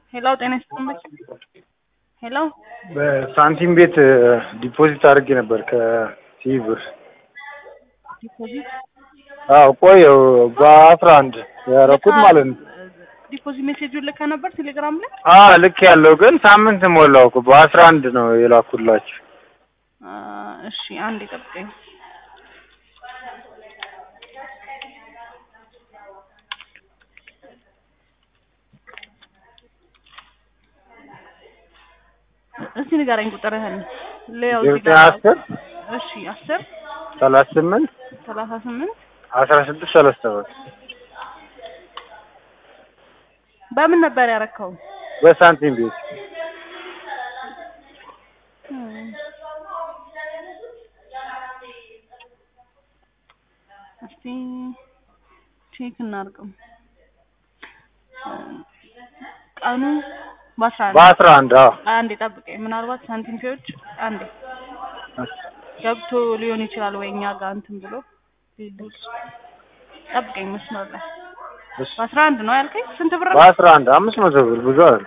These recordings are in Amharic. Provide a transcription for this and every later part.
ሄሎ ጤና ይስጥልኝ። ሄሎ በሳንቲም ቤት ዲፖዚት አድርጌ ነበር ከሲቪ ብር። ዲፖዚት አዎ ቆየው በአስራ አንድ ያደረኩት ማለት ነው። ዲፖዚት ሜሴጁን ልከ ነበር ቴሌግራም ላይ? አዎ ልክ ያለው ግን ሳምንት ሞላው እኮ በአስራ አንድ ነው የላኩላችሁ። አ፣ እሺ አንድ ጠብቀኝ። እስቲ ንገረኝ ቁጥርህን ለያው እዚህ ዘጠኝ ጋር አስር እሺ አስር ሰላሳ ስምንት ሰላሳ ስምንት አስራ ስድስት ሰላሳ ሰባት በምን ነበር ያረከው? በሳንቲም ቤት እም። እስቲ ቼክ እናድርገው። ቀኑ በአስራ አንድ በአስራ አንድ አዎ አንዴ ጠብቀኝ። ምናልባት ሳንቲም ፒዎች አንዴ ገብቶ ሊሆን ይችላል ወይ እኛ ጋር እንትን ብሎ ሊልክ ጠብቀኝ። መስመር ላይ እሺ። በአስራ አንድ ነው ያልከኝ? ስንት ብር ነው? በአስራ አንድ አምስት መቶ ብር ብዙ አይደል?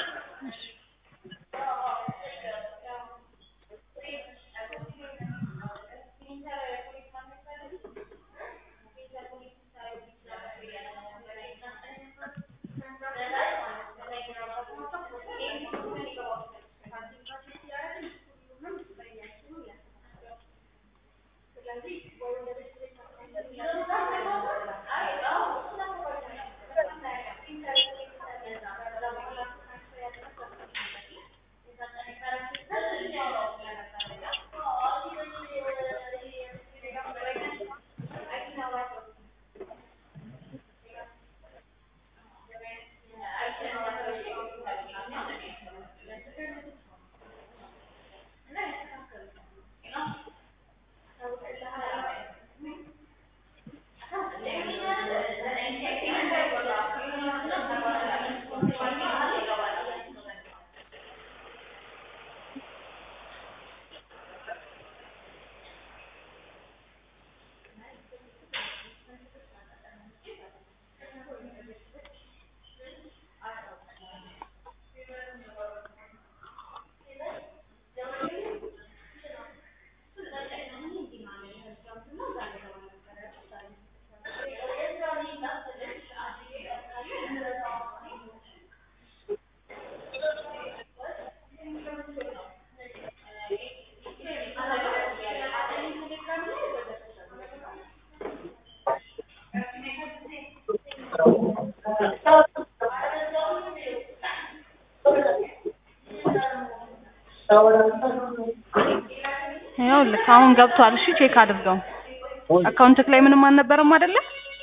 ይኸውልህ አሁን ገብቷል። እሺ ቼክ አድርገው። አካውንትክ ላይ ምንም አልነበረም አይደለ?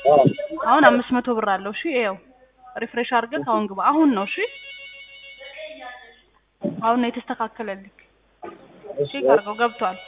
አሁን አምስት መቶ ብር አለው። እሺ ይኸው ሪፍሬሽ አድርገህ አሁን ግባ። አሁን ነው እሺ፣ አሁን ነው የተስተካከለልክ። ቼክ አድርገው ገብቷል።